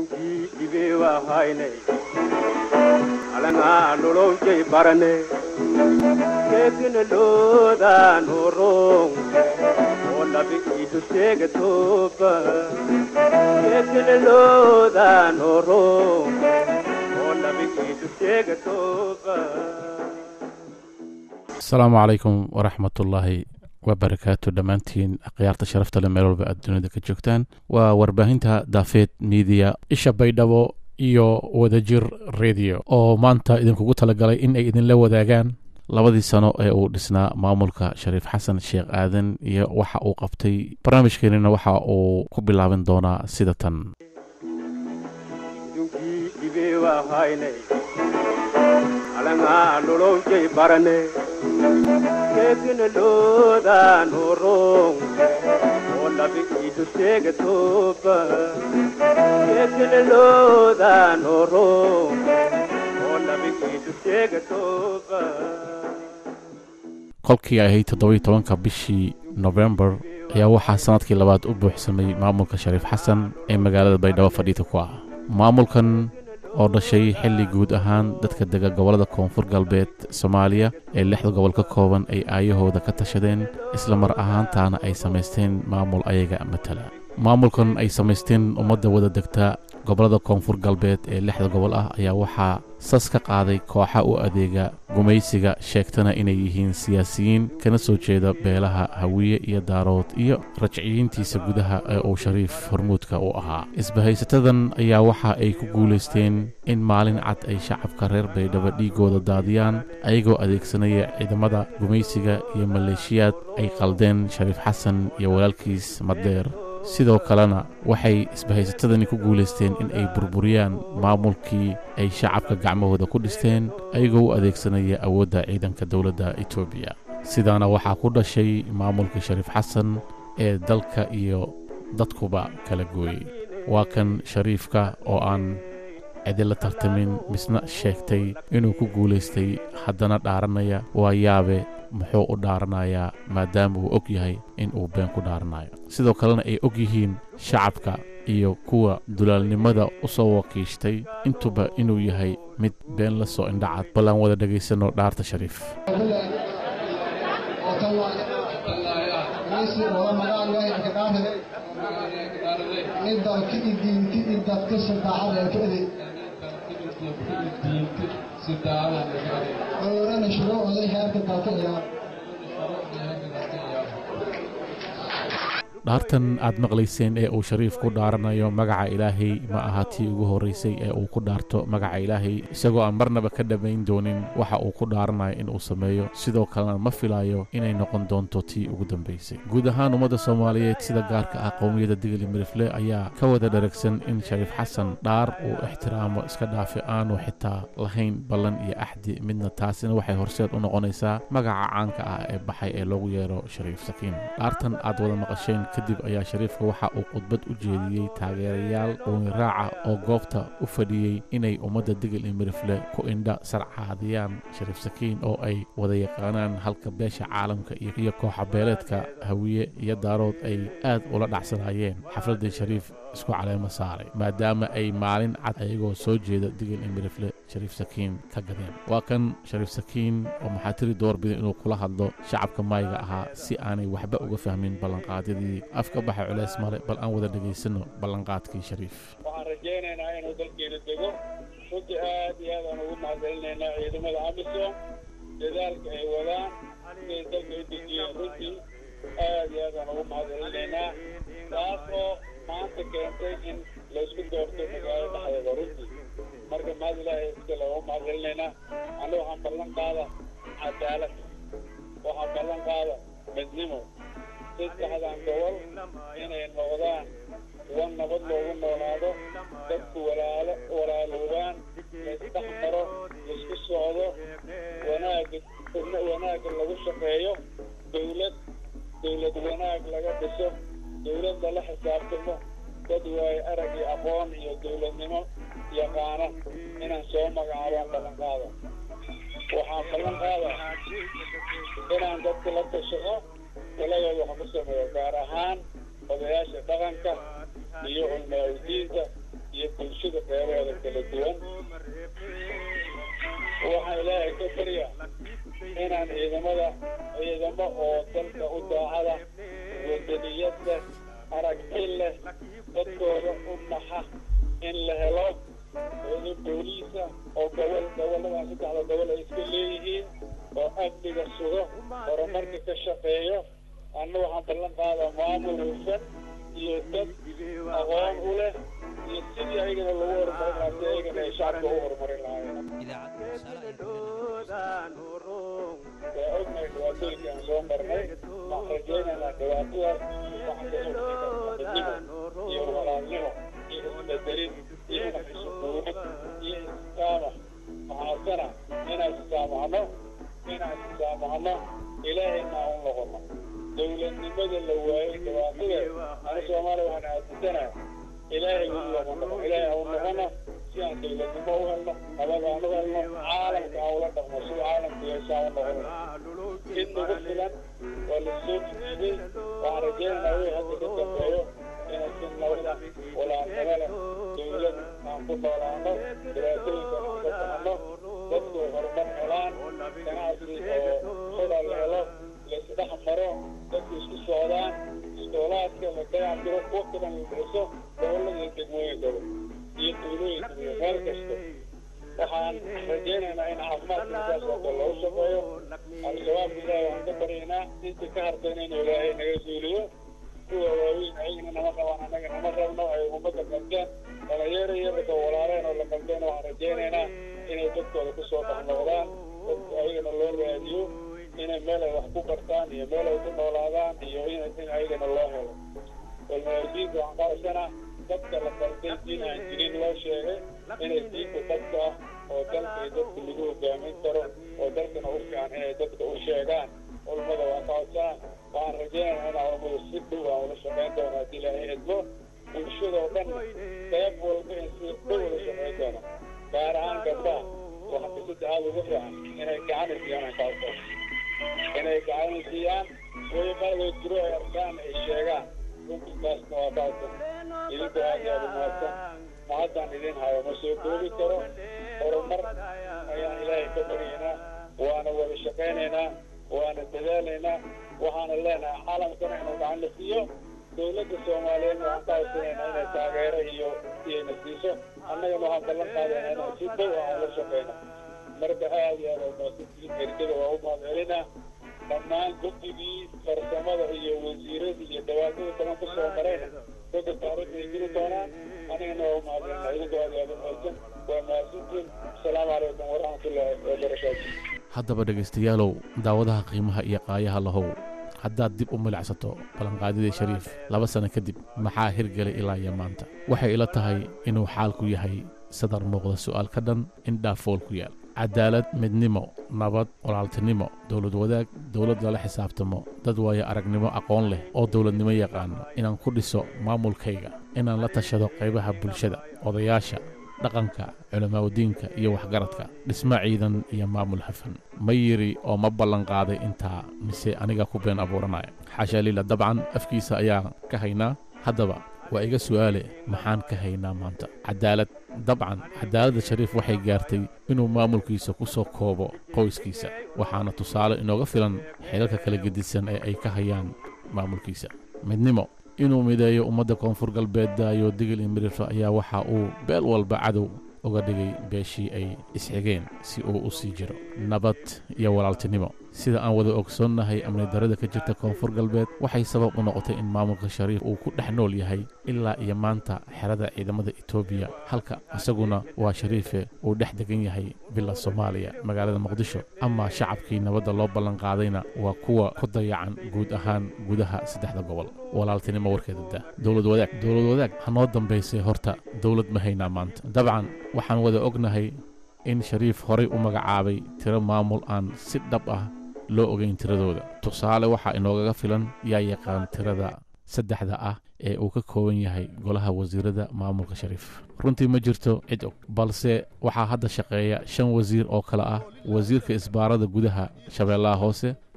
idunkii dhibeewa haynay alangaa nolowjay barane keekina loodaan horong oo labi idu sheega tooba keekina loodaan horong oo labi idu sheega tooba asalaamu calaykum waraxmatullaahi wabarakaatu dhammaantiin akhyaarta sharafta le meel walba aad dunida ka joogtaan waa warbaahinta daafeed miidiya isha baydhabo iyo wadajir radio oo maanta idinkugu talagalay in ay idinla wadaagaan labadii sano ee uu dhisnaa maamulka shariif xasan sheekh aadan iyo waxa uu qabtay barnaamijkeenina waxa uu ku bilaaban doonaa sida tan idunkii dhibeewa haynay alangaa nolowjay barane keekina loodaan horong oo labi idu sheega tooba keekina loodaan horong oo labi idu sheega tooba kolkii ay ahayd toddobiyo tobanka bishii nofembar ayaa waxaa sannadkii labaad u buuxsamay maamulka shariif xasan ee magaalada baydhabo fadhiita ku ah maamulkan oo dhashay xilli guud ahaan dadka dega gobollada koonfur galbeed soomaaliya ee lixda gobol ka kooban ay aayahooda ka tashadeen isla mar ahaantaana ay samaysteen maamul ayaga matala maamulkan ay samaysteen ummadda wada degta gobollada koonfur galbeed ee lixda gobol ah ayaa waxaa sas ka qaaday kooxa u adeega gumaysiga sheegtana inay yihiin siyaasiyiin kana soo jeeda beelaha hawiye iyo daarood iyo rajciyiintiisa gudaha ee uu shariif hormuudka u ahaa isbahaysatadan ayaa waxa ay ku guulaysteen in maalin cad ay shacabka reer baydhabo dhiigooda daadiyaan ayagoo adeegsanaya ciidamada gumaysiga iyo maleeshiyaad ay qaldeen shariif xasan iyo walaalkiis madeer sidoo kalena waxay isbahaysatadani ku guulaysteen in ay burburiyaan maamulkii ay shacabka gacmahooda ku dhisteen ayagoo u adeegsanaya awoodda ciidanka dowladda etoobiya sidaana waxaa ku dhashay maamulkii shariif xasan ee dalka iyo dadkuba kala gooyey waa kan shariifka oo aan cidila tartamin misna sheegtay inuu ku guulaystay haddana dhaaranaya waa yaabe muxuu u dhaaranayaa maadaama uu og yahay in uu been ku dhaaranayo sidoo kalena ay og yihiin shacabka iyo kuwa dulaalnimada u soo wakiishtay intuba inuu yahay mid been la soo indhacad bal aan wada dhegaysanno dhaarta shariif dhaartan aad maqlayseen ee uu shariif ku dhaaranayo magaca ilaahay ma aha tii ugu horraysay ee uu ku dhaarto magaca ilaahay isagoo aan marnaba ka dhammayn doonin waxa uu ku dhaaranayo inuu sameeyo sidoo kalena ma filayo inay noqon doonto tii ugu dambaysay guud ahaan ummadda soomaaliyeed sida gaarka ah qowmiyadda digli mirifle ayaa ka wada dharagsan in shariif xasan dhaar uu ixtiraamo iska dhaafi aanu xitaa lahayn ballan iyo axdi midna taasina waxay horseed u noqonaysaa magaca caanka ah ee baxay ee loogu yeero shariif sakiin dhaartan aad wada maqasheen kadib ayaa shariifka waxa uu khudbad u jeediyey taageerayaal qowniraaca oo goobta u fadhiyey inay ummadda digil iyo mirifle ku indha sarcaadiyaan shariif sakiin oo ay wada yaqaanaan halka beesha caalamka iyo kooxabeeleedka hawiye iyo daarood ay aad ula dhacsanaayeen xafladdii shariif isku caleemo saaray maadaama ay maalin cad ayagoo soo jeeda digil iyo mirifle shariif sakiin ka gadeen waa kan shariif sakiin oo maxaa tiri doorbida inuu kula hadlo shacabka maayiga ahaa si aanay waxba uga fahmin ballanqaadyadii afka baxa culeys male bal aan wada dhegaysanno ballanqaadkii shariif waxaan rajaynaynaa inuu dalkeena dego runtii aad iyo aad aan ugu mahadcelinaynaa ciidamada amisom dadaalka ay wadaan siday dalka u dejiyeen runtii aad iyo aad aan ugu mahadcelinaynaa taas oo maanta keentay in laysku doorto magaalada dhexdeeda runtii marka mahad ilaahay iska loogu mahadcelinaynaa anna waxaan ballan qaada cadaalad waxaan ballan qaada midnimo saddexdan gobol inay noqdaan kuwa nabad loogu noolaado dadku walaalo walaaloobaan laysdhex maro laisku socdo wanaagga wanaagga lagu shaqeeyo dawlad dawlad wanaag laga dhiso dawlad lala xisaabtamo dad waayo arag iyo aqoon iyo dawladnimo yaqaana inaan soo magacaabaan ballan qaada waxaan ballan qaada inaan dadka la tashado taladooda wax ku sameeyo gaar ahaan odayaasha dhaqanka iyo culmaa-udiinta iyo bulshada qeybaheeda kala duwan waxaan ilaahay ka barya inaan ciidamada ciidamo oo dalka u daacada wadaniyad leh aragti leh dadkooda u naxa in la helo ciidan booliisa oo gobol gobolladan saddexda gobol ay iska leeyihiin oo amniga sugo horumarka ka shaqeeyo anna waxaan ballan qaadaa maamul hufan iyo dad aqoon u leh iyo sidii ayagana lagu horumarin lahaa si ayagana ay shacabka u horumarin lahaayeen waa ognahay dhibaatooyinka aan soo marnay waxaan rajaynaynaa dhibaatadaas waxaan iyo walaalnimo iyo isbedelin iyo naxisuguurid iyo istisaamax waxaasana inaan istisaamaxno inaan istisaamaxno ilaahayna aan u noqono dowladnimada la waayey dhibaatadeed ana soomaaliya waxaan aaminsanahay ilaahay u noqono ilaahay aan u noqono si aan dowladnimo u helno nabad aan u helno caalamka aan ula dhaqno sida caalamku yeeshaan u noqono in nagu filan waa la soo jijiiday waxaan rajaynaynaa wixii hadda ka dambeeyo inay si nabada walaalnimo leh dowlad aan ku noolaano dhibaatooyinka aan ka baxno dadku horumar helaan ganacsi oo hoda la helo laisdhex maro dadku isku socdaan iskoolaadka la dayactiro kuwa kadan la bixiso gobollada iyo degmooyinkaba iyo tuulooyinka iyo meel kasta waxaan rajaynaynaa in caafimaadka sidaas oo kale loogu shaqeeyo al-shabaab ilaahay waxaan ka baryaynaa intii ka hartayna inuu ilaahay naga suuliyo kuwa waaweyn ayagana nama qabaan annaga nama rabno ay ummadda qabteen dhalinyaro yarka walaaleen oo la qabteen waxaan rajaynaynaa inay dadkooda kusoo dhex noqdaan dadku ayagana loo raadiyo inay meel ay wax ku bartaan iyo meel ay ku noolaadaan iyo in ayagana loo helo walmaajiinka waxaan qaadasana dadka la qalday diin aan jirin loo sheegay inay diinta dadka ah oo dalka iyo dadka lagu hogaamin karo oo dalkana u fiican inay dadka u sheegaan culmada waa ka codsaan waxaan rajaynayaa inaan culmadu si dhow aan ula shaqayn doono haddii ilaahay idmo bulshada oo dhan qayb walba in si dhow ula shaqayn doono gaar ahaan gabdhaha waxa bisada aada ugu fiican inay gacan siiyaan aan ka codsan inay gacan siiyaan way qaadoo jiro ay arkaan ay sheegaan runtiskaasna waa ka codsan idinku aad iyo aada umahadsan mahaddaan idin hayo ma soo koobi karo horumar ayaan ilaahay ka baryaynaa waana wada shaqaynaynaa waana dadaalaynaa waxaana leenahay caalamkana inuu gacan la siiyo dowladda soomaaliyeedna waxaan ka codsanaynaa inay taageero iyo iyayna siiso annagana waxaan ballan qaadaynaa inaan si dhow aan ula shaqayno marka aad iyo aad umaasantihiin ergada waa u mahadcelinaa dhammaan guddigii farsamada iyo wasiiradii iyo dhawaatada badan ku soo marayna dadka taariikhda ay geli doonaan anigana waa u mahadcelinaa idinku aad iyo aad umahadsan waa mahadsantiin asalaamu calaykum waraxmatullaahi wabarakaatu haddaba dhegaystayaalow daawadaha qiimaha iyo qaayaha lahow haddaad dib u milicsato ballanqaadidii shariif laba sanno kadib maxaa hirgelay ilaa iyo maanta waxay ila tahay inuu xaalku yahay sadar muuqda su'aal ka dhan indhaa fool ku yaal cadaalad midnimo nabad walaaltinimo dowlad wadaag dowlad lala xisaabtamo dad waayo aragnimo aqoon leh oo dowladnimo yaqaano inaan ku dhiso maamulkayga inaan la tashado qaybaha bulshada odayaasha dhaqanka culamaadudiinka iyo waxgaradka dhismo ciidan iyo maamul hafan ma yidhi oo ma ballanqaaday intaa mise aniga ku been abuuranaya xaasha liila dabcan afkiisa ayaa ka haynaa haddaba waa iga su'aale maxaan ka haynaa maanta cadaalad dabcan cadaaladda shariif waxay gaartay inuu maamulkiisa ku soo koobo qoyskiisa waxaana tusaale inooga filan xeelalka kala gedisan ee ay ka hayaan maamulkiisa midnimo inuu mideeyo ummadda koonfur galbeed daayo digil iyo mirirto ayaa waxa uu beel walba cadow uga dhigay beeshii ay isxigeen si uu u sii jiro nabad iyo walaaltinimo sida aan wada ogsoonnahay amni darrada ka jirta koonfur galbeed waxay sabab u noqotay in maamulka shariif uu ku dhex nool yahay ilaa iyo maanta xerada ciidamada etoobiya halka isaguna waa shariife uu dhex degan yahay bila soomaaliya magaalada muqdisho ama shacabkii nabadda loo ballanqaadayna waa kuwa ku dayacan guud ahaan gudaha saddexda gobol walaaltinimo warkeeda da dowlad wadaag dowlad wadaag hanoo dambaysay horta dowlad ma haynaa maanta dabcan waxaan wada ognahay in shariif horay u magacaabay tiro maamul aan si dhab ah loo ogayn tiradooda tusaale waxaa inoogaga filan yaa yaqaan tirada saddexda ah ee uu ka kooban yahay golaha wasiirada maamulka shariif runtii ma jirto cid og balse waxaa hadda shaqeeya shan wasiir oo kale ah wasiirka isbaarada gudaha shabeellaha hoose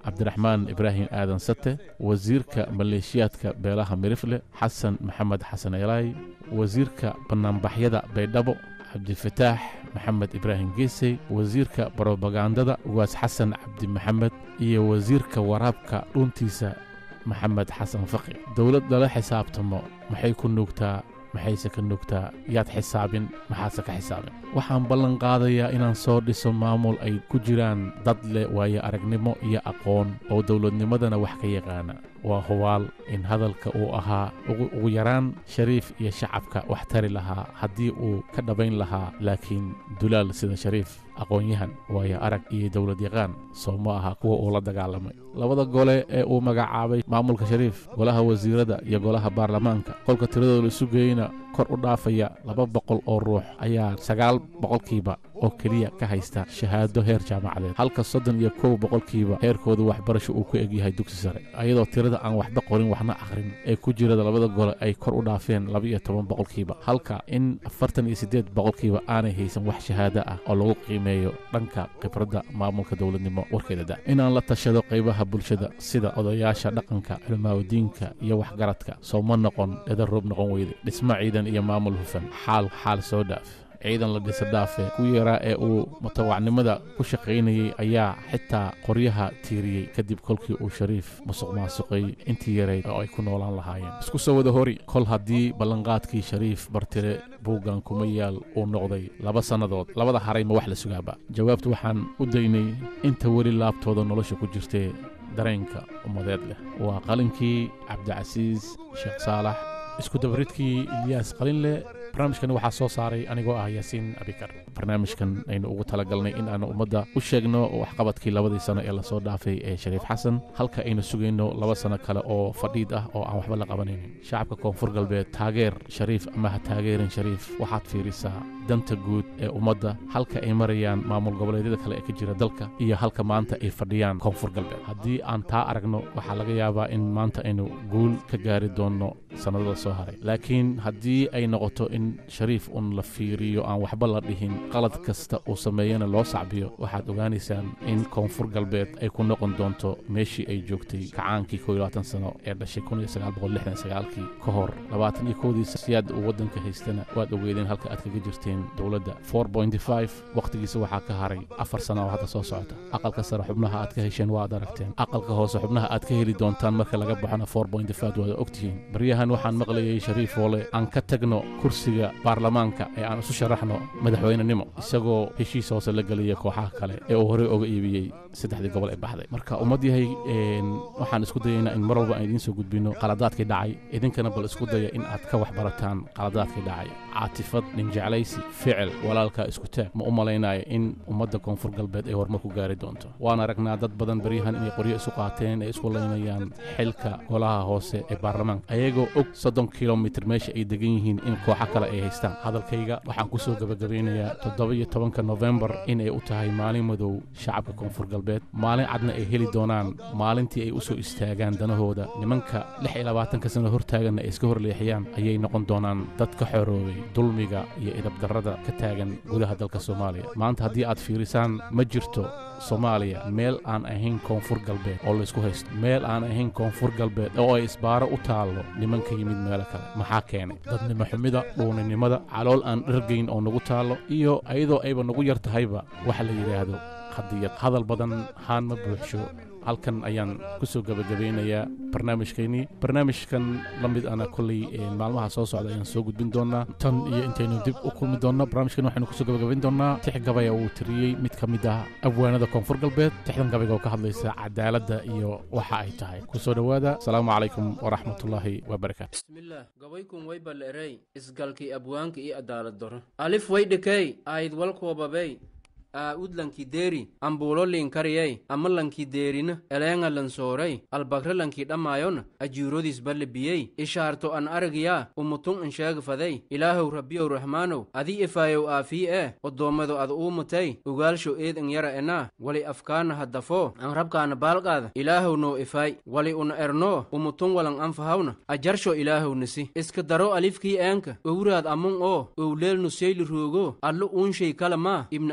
cabdiraxmaan ibraahim aadan sate wasiirka maleeshiyaadka beelaha mirifle xasan maxamed xasan elaay wasiirka bannaanbaxyada baydhabo cabdifataax maxamed ibraahim geesey wasiirka brobagandada ugaas xasan cabdi maxamed iyo wasiirka waraabka dhuntiisa maxamed xasan faqi dowlad lala xisaabtamo maxay ku nuugtaa maxayse ka nuugtaa yaad xisaabin maxaase ka xisaabin waxaan ballan qaadayaa inaan soo dhiso maamul ay ku jiraan dad leh waayo aragnimo iyo aqoon oo dowladnimadana wax ka yaqaana waa hubaal in hadalka uu ahaa ugu yaraan shariif iyo shacabka wax tari lahaa haddii uu ka dhabayn lahaa laakiin dulaal sida shariif aqoon-yahan waayo arag iyo dowlad yaqaan soo ma aha kuwa uu la dagaalamay labada gole ee uu magacaabay maamulka shariif golaha wasiirada iyo golaha baarlamaanka kolka tiradooda isu geeyna kor u dhaafaya laba boqol oo ruux ayaa sagaal boqolkiiba oo keliya ka haysta shahaado heer jaamacadeed halka soddon iyo kow boqolkiiba heerkooda waxbarasho uu ku egyahay dugsi sare ayadoo tirada aan waxba qorin waxna akhrin ee ku jirada labada gole ay kor u dhaafeen laba iyo toban boqolkiiba halka in afartan iyo siddeed boqolkiiba aanay haysan wax shahaado ah oo lagu qiimeeyo dhanka khibradda maamulka dowladnimo warkeeda da inaan la tashado qaybaha bulshada sida odayaasha dhaqanka culimaadudiinka iyo waxgaradka soo ma noqon dheda roob noqon weyde dhisma ciidan iyo maamul hufan xaal xaal soo dhaaf ciidan la dhisa dhaafe ku yaraa ee uu mutawacnimada ku shaqaynayey ayaa xitaa qoryaha tiiriyey kadib kolkii uu shariif musuq maasuqay intii yarayd oo ay ku noolaan lahaayeen isku soo wada hori kol haddii ballanqaadkii shariif bartire buuggan kuma yaal uu noqday laba sannadood labada haray ma wax la sugaaba jawaabtu waxaan u daynay inta weli laabtooda nolosha ku jirtee dareenka ummadeed leh waa qalinkii cabdicasiis sheekh saalax isku dabaridkii ilyaas qalinleh barnaamijkan waxaa soo saaray anigoo ah yaasiin abikar barnaamijkan aynu ugu talagalnay in aanu ummadda u sheegno waxqabadkii labadii sano ee lasoo dhaafay ee shariif xasan halka aynu sugayno laba sano kale oo fadhiid ah oo aan waxba la qabanaynin shacabka koonfur galbeed taageer shariif ama ha taageerin shariif waxaad fiirisaa danta guud ee ummadda halka ay marayaan maamul goboleedyada kale ee ka jira dalka iyo halka maanta ay fadhiyaan koonfur galbeed haddii aan taa aragno waxaa laga yaabaa in maanta aynu guul ka gaari doonno sannadada soo haray laakiin haddii ay noqoto in shariif un la fiiriyo aan waxba la dhihin qalad kasta uu sameeyana loo sacbiyo waxaad ogaanaysaan in koonfur galbeed ay ku noqon doonto meeshii ay joogtay kacaankii koo iyo labaatan sano ee dhashay kun iyo sagaal boqol lixdan sagaalkii ka hor labaatan iyo kowdiisa siyaad uu waddanka haystana waad ogeedeen halka aad kaga jirteen dowladda four pointy five wakhtigiisa waxaa ka haray afar sano oo hadda soo socota aqalka sare xubnaha aad ka hesheen waad aragteen aqalka hoose xubnaha aad ka heli doontaan marka laga baxona four pointy five waad ogtihiin baryahan waxaan maqlayay shariif woole aan ka tagno kursiga baarlamaanka ee aan isu sharaxno madaxweynenimo isagoo heshiis hoose la gelaya kooxaha kale ee uu horey oga iibiyey saddexdii gobol ee baxday marka ummad yahay waxaan isku dayaynaa in mar walba aan idiin soo gudbino qaladaadkii dhacay idinkana bal isku daya in aad ka waxbarataan qaladaadkii dhacay caatifad ninjeclaysi ficil walaalkaa isku taag ma u malaynaayo in ummadda koonfur galbeed ay horumar ku gaari doonto waan aragnaa dad badan beryahan inay qoryo isu qaateen ee isku laynayaan xilka golaha hoose ee baarlamaanka ayagoo og soddon kilomitr meesha ay degan yihiin in kooxo kale ay haystaan hadalkayga waxaan ku soo gebagabaynayaa toddoba iyo tobanka nofembar inay u tahay maalin madow shacabka koonfur galbeed maalin cadna ay heli doonaan maalintii ay u soo istaagaan danahooda nimanka lix iyo labaatanka sano hortaaganna ay iska horleexiyaan ayay noqon doonaan dad ka xoroobay dulmiga iyo idabdarrada ka taagan gudaha dalka soomaaliya maanta haddii aad fiirisaan ma jirto soomaaliya meel aan ahayn koonfur galbeed oo laysku haysto meel aan ahayn koonfur galbeed oo ay isbaaro u taallo niman ka yimid meelo kale maxaa keenay dadnimo xumida dhuuninimada calool aan dhargayn oo nagu taallo iyo ayadoo ayba nagu yar tahayba waxa la yidhaahdo qadiyad hadal badan haan ma buuxsho halkan ayaan ku soo gebagabaynayaa barnaamijkeennii barnaamijkan la mid ana kolley maalmaha soo socda ayaan soo gudbin doonaa tan iyo intaynu dib u kulmi doonno barnaamijkan waxaynu kusoo gebagabayn doonaa tix gabaya uu tiriyey mid ka mid ah abwaanada koonfur galbeed tixdan gabayga oo ka hadlaysa cadaaladda iyo waxa ay tahay kusoo dhowaada asalaamu calaykum waraxmatullaahi wabarakaatu bismillaah gabaykun way ballerey isgalkii abwaanka iyo adaalad daro alif way dhekey ayd walkoobabey aa udlankii deeri ambuulo liinkariyey ama lankii deerina eleenga lansoorey albakre lankii dhammaayona ajiirodiis ballebiyey ishaarto an aragiyaa umutun insheegfadey ilaahow rabbiyow raxmaanow adi ifaayow aafii ee oddoommado ad uumutay ugaalsho eed in yara enaa wali afkaana haddafoo an rabkaana baalqaada ilaahow noo ifaay wali una ernoo umutun walan anfahawna ajarsho ilaahow nisi iska daro alifkii eenka owraad amun oo owleel nuseyli roogo allo uunshay kala maa ibna aadinba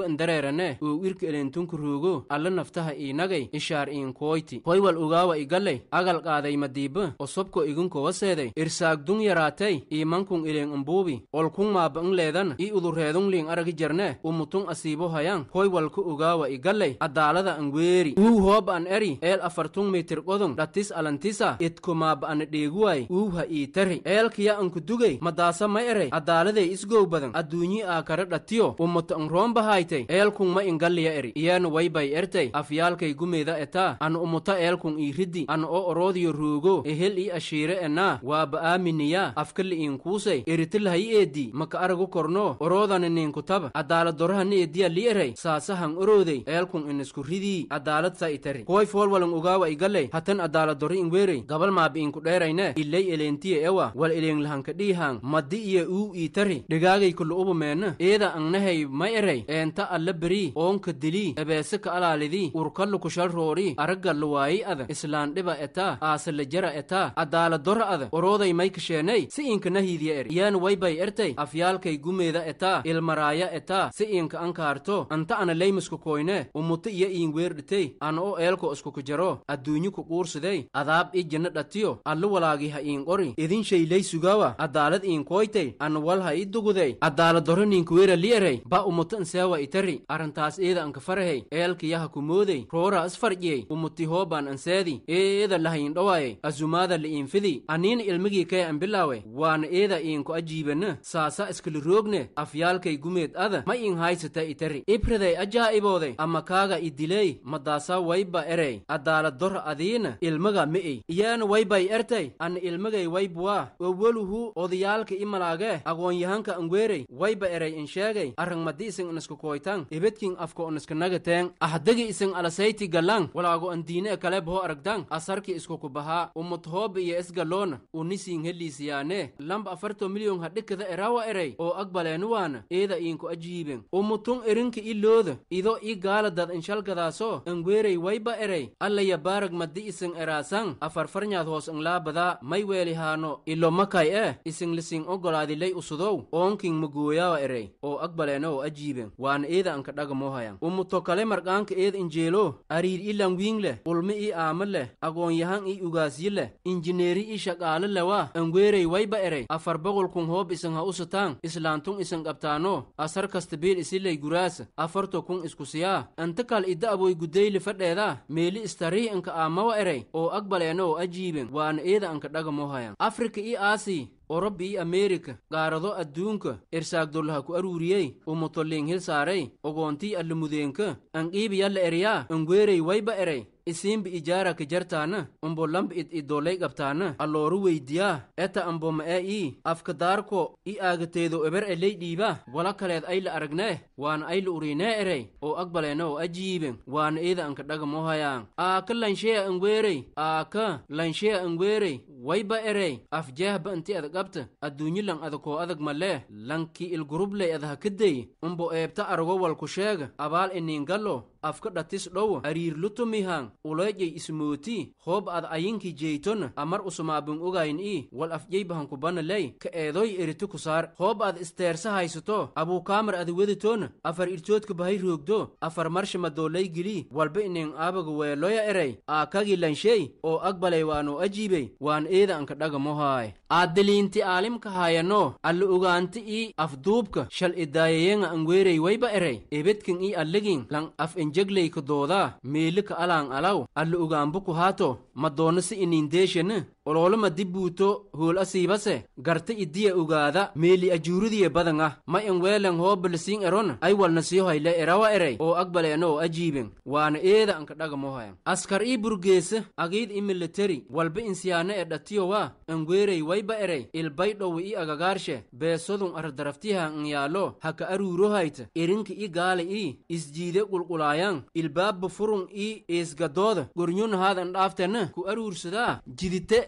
hobba indareerane oo irka eleentunka roogo alla naftaha iinagay ishaar iinkoyti hoywal ugaawa igalley agal qaaday madiiba osobko igunkowaseeday irsaagdung yaraatay iimankun ileen umbuubi olkun maaba in leedan i udureedun liin aragi jarne umutun asiibo hayan hoywalka ugaawa igalley adaalada an weeri uu hoob an eri eel afartun mitir qodun dhatis alantisa itko maaba ana dheeguway uu ha ii tari eelkiya anku dugay madaasa ma erey adaaladay isgow badan adduunyi aa kara dhatiyo umuta an roombahaaytay eelkun ma ingalliya eri iyana waybay ertay afyaalkay gumeeda etaa ana umuta eelkun ii riddi ana oo oroodiyo roogo ehel ii ashiire enaa waaba aaminiya afkali iinkuusay eritilahayi eeddi maka aragu korno oroodana niinkutaba adaaladoraha ni ediya li erey saasahan oroodey eelkun inisku ridii adaalad sa itari koy foolwalan ugaawa igalley hatan adaaladoro inweerey gabal maaba iinku dheerayne iley eleentiye ewa wal eleenglahanka dhiihan maddi iyo uu ii tari dhigaagay kulu ubumeena eeda angnahay ma erey eenta alla berii oonka dilii ebeese ka alaalidii urkallu kushal roori araggallu waayi ada islaan dhiba etaa aasala jara etaa adaaladora ada orooday may kasheeney si iinka nahiidiya eri iyana waybay ertay afyaalkay gumeeda etaa ilmaraaya etaa si iinka ankaarto anta ana leymisku koyne umuta iyo iin weerdhitey ana o eelko iskuku jaro adduunyu ku quursidey adaab i jinna dhatiyo allu walaagi ha iin qori idin shayley sugaawa adaalad iin koytey ana wal ha i dugudey adaaladoro niinkuweera li erey ba umuta inseewa itari arrintaas eeda anka farahey eelkiyaha kumoodey roora isfarjiyey umuti hoobaan anseedi eeda laha iin dhowaayey azumaada li iin fidi aniina ilmigii kee an bilaawe waana eeda iinku ajiibana saasa iskali roogne afyaalkay gumeed ada ma iin haysata itari ibriday ajaa'ibooday ama kaaga i diley madaasa wayba erey adaaladora adiina ilmaga mi'ey iyaana waybay ertay ana ilmagay waybuwaa owaluhu odayaalka i malaage agoonyahanka angweerey wayba erey in sheegay arrangmadi isin iniska koytan ibedkin afko iniska nagateen ahdagi isin alasayti galang walaago an diine e kale boho aragdan asarki iskuku bahaa umut hooba iyo isgaloona unisiin heliisiyaane lamba afarto milyon hadhikada erawa erey oo agbaleenuwaana eeda iinku ajiiben umutun erinka i looda ido i gaaladad inshalgadaaso angweerey wayba erey alla yabaarag madi isin eraasan afarfarnyaad hoos inlaabadaa may weelihaano ilo makay e isin lisin ogolaadiley usudow oonkin magooyawa erey oo agbaleena oo ajiiben waana eeda anka dhagamohayan umuto kale marqaanka eeda injeelo ariir i langwiing leh ulmi i aama leh agoonyahan i ugaasyi leh injineeri i shaqaale lewa angweerey wayba erey afar boqolkun hoob isin ha usataan islaantun isin qabtaano asar kastabiil isiley guraasa afarto kun iskusiyaa anta kal idda aboy gudeyli fadheeda meeli istariih inka aamawa erey oo agbaleena oo ajiiben waana eeda anka dhagamohayan afrika i aasi oroba iyo ameerika qaarado adduunka irsaagdollaha ku aruuriyey umutolliing hil saaray ogoontii allamudeenka anqiibi yalla eryaa angweerey wayba erey isiinbi ijaara ka jartaana umbo lamba id idoley qabtaana allooru weydiyaa eta ambo ma'e ii afka daarko i aagateedo eber eley dhiiba wala kaleed ayla aragnee waana ayla uriinee erey oo agbaleena oo ajiiben waana eeda anka dhagamohayaan aaka lansheya angweerey aaka lansheya angweerey wayba erey afjeehba inti ada qabta adduunyi lan adakoo adag malee lanki ilgurubley adaha kadey umbo eebta arago walku sheega abaal iniingallo afka dhatis dhowo ariir lutumihan uleejay ismooti hoob ad ayinki jeytona amar usumaabin ogayn i wal afjeybahan kubana ley ka eedoy eriti kusaar hoob ad isteersa haysato abuukaamar ada weditona afar irtoodka bahay roogdo afar marsha madooley gili walba inin aabaga weeloya erey aakagi lanshey oo agbaley waanoo ajiibey waan eeda anka dhagamohaay aadiliinti aalimka haayano alla ogaanti i afduubka shal idaayayenga angweerey wayba erey ebedkin i alligin lan af injegleyka doodaa meelika alaan alaw alla ogaanbuku haato madoona si inindeeshana oloolama dibbuuto hool asiibase garta idiya ogaada meeli ajuuridiye badanga ma in weelen hoobalisiin eron ay walna sii hoyle erawa erey oo agbaleena oo ajiiben waana eeda anka dhagamohayan askar ii burgeesa agiid i militari walba insiyaana e dhatiyowa angweerey wayba erey ilbay dhowi i agagaarshe beesodun ardaraftiha n yaalo haka aruurohayta erinka i gaala i isjiide qulqulaayan ilbaabba furun i iisgadooda gornyunahaadan dhaaftena ku aruursadaa jidite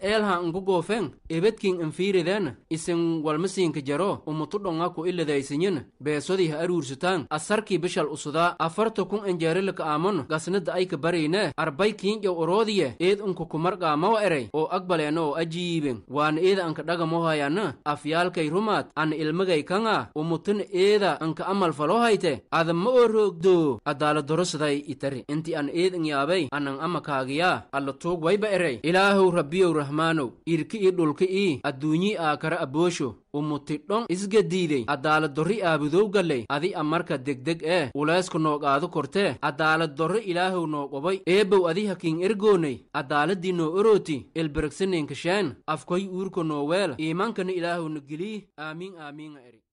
eelha nku goofen ebedkin infiiriden isin walmasiinka jaro umutu dhonga ku iladaysinyin beesodii ha aruursutaan asarkii bishal usudaa afarta kun enjeerilaka aamon gasnada ayka barayne arbay kiinjow oroodiye eed unka kumarqaamawa erey oo agbaleena oo ajiiben waana eeda anka dhagamohayana afyaalkay rumaad ana ilmagay kanga umutin eeda anka amal falo hayte ada ma oo roogdo adaaladorosiday itari inti an eed inyaabay anan ama kaagiyaa alla tuug wayba erey ilaahow rabbiyow rahmaanow irki i dhulki ii adduunyii aakara aboosho umuti dhon isgadiidey adaaladorri aabudow galley adi amarka degdeg ee uleysku nooqaadu kortee adaaladorri ilaahow noo qobay eebow adi hakiin ergooney adaaladii noo orooti ilbergsininkasheen afkoy uurko noo weel iimankana ilaahow na gelii aamiin aamiinga eri